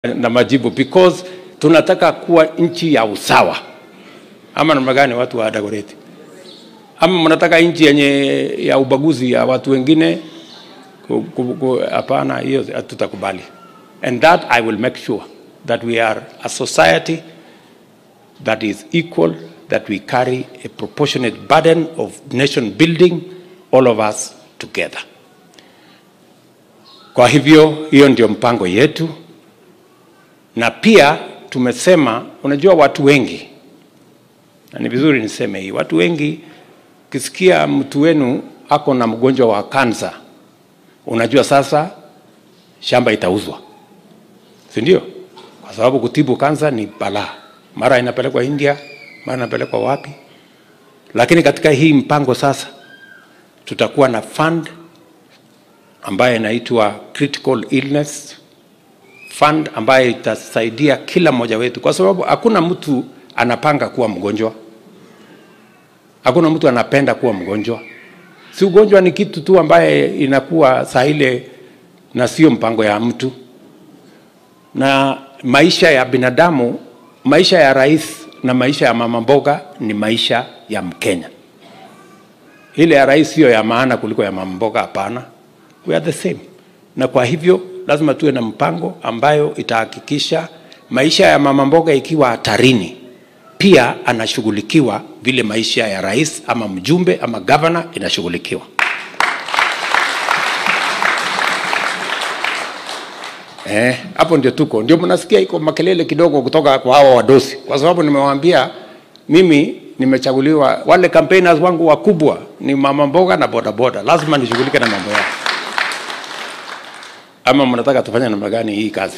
na majibu because tunataka kuwa nchi ya usawa ama namna gani watu wa Dagoretti ama mnataka nchi yenye ya ubaguzi ya watu wengine Ku- ku- ku- hapana hiyo hatutakubali and that i will make sure that we are a society that is equal that we carry a proportionate burden of nation building all of us together kwa hivyo hiyo ndio mpango yetu na pia tumesema unajua watu wengi na ni vizuri niseme hii watu wengi ukisikia mtu wenu ako na mgonjwa wa kansa unajua sasa shamba itauzwa si ndio kwa sababu kutibu kansa ni balaa mara inapelekwa india mara inapelekwa wapi lakini katika hii mpango sasa tutakuwa na fund ambayo inaitwa critical illness fund ambayo itasaidia kila mmoja wetu kwa sababu hakuna mtu anapanga kuwa mgonjwa hakuna mtu anapenda kuwa mgonjwa si ugonjwa ni kitu tu ambaye inakuwa saa ile na sio mpango ya mtu na maisha ya binadamu maisha ya rais na maisha ya mama mboga ni maisha ya mkenya ile ya rais siyo ya maana kuliko ya mama mboga hapana we are the same na kwa hivyo lazima tuwe na mpango ambayo itahakikisha maisha ya mama mboga ikiwa hatarini pia anashughulikiwa vile maisha ya rais ama mjumbe ama gavana inashughulikiwa Eh, hapo ndio tuko, ndio mnasikia iko makelele kidogo kutoka kwa hawa wadosi, kwa sababu nimewaambia mimi nimechaguliwa, wale campaigners wangu wakubwa ni mama mboga na bodaboda, lazima nishughulike na mambo yao. Ama mnataka tufanye namna gani hii kazi?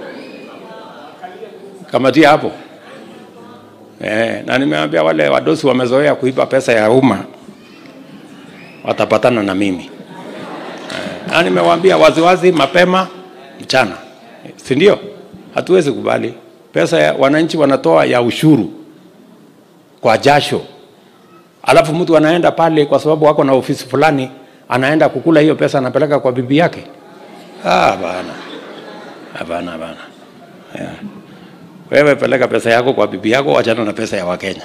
Kamatia hapo eh, na nimewaambia wale wadosi wamezoea kuiba pesa ya umma watapatana na mimi eh, na nimewaambia waziwazi mapema mchana, si ndio? Hatuwezi kubali pesa ya wananchi wanatoa ya ushuru kwa jasho, alafu mtu anaenda pale kwa sababu wako na ofisi fulani, anaenda kukula hiyo pesa, anapeleka kwa bibi yake. Ah, Hapana, hapana, hapana. Yeah. Wewe peleka pesa yako kwa bibi yako, wachana na pesa ya Wakenya.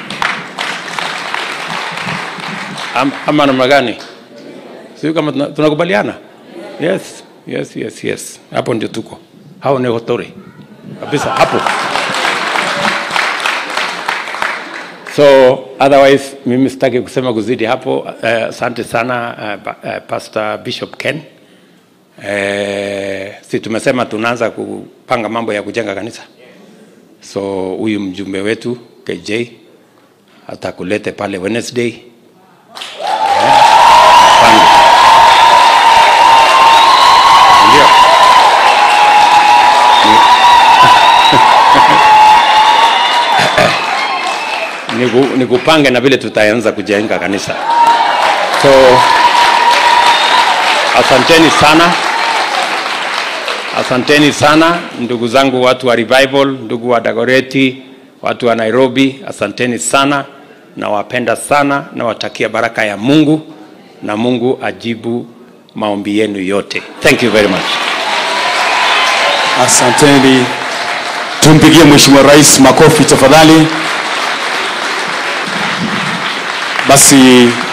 Am, ama namna gani? Sio kama tuna- tunakubaliana? Yes, yes, yes, yes. Hapo ndio tuko. Hao ni hotori kabisa hapo. So otherwise mimi sitaki kusema kuzidi hapo. Eh, Asante sana uh, pa, uh, Pastor Bishop Ken. Eh, si tumesema tunaanza kupanga mambo ya kujenga kanisa. So huyu mjumbe wetu KJ atakulete pale Wednesday. Eh, pange. Ndio. Niku- nikupange na vile tutaanza kujenga kanisa. So asanteni sana, asanteni sana ndugu zangu, watu wa Revival, ndugu wa Dagoretti, watu wa Nairobi, asanteni sana, nawapenda sana, nawatakia baraka ya Mungu na Mungu ajibu maombi yenu yote. Thank you very much. Asanteni, tumpigie Mheshimiwa Rais makofi tafadhali. Basi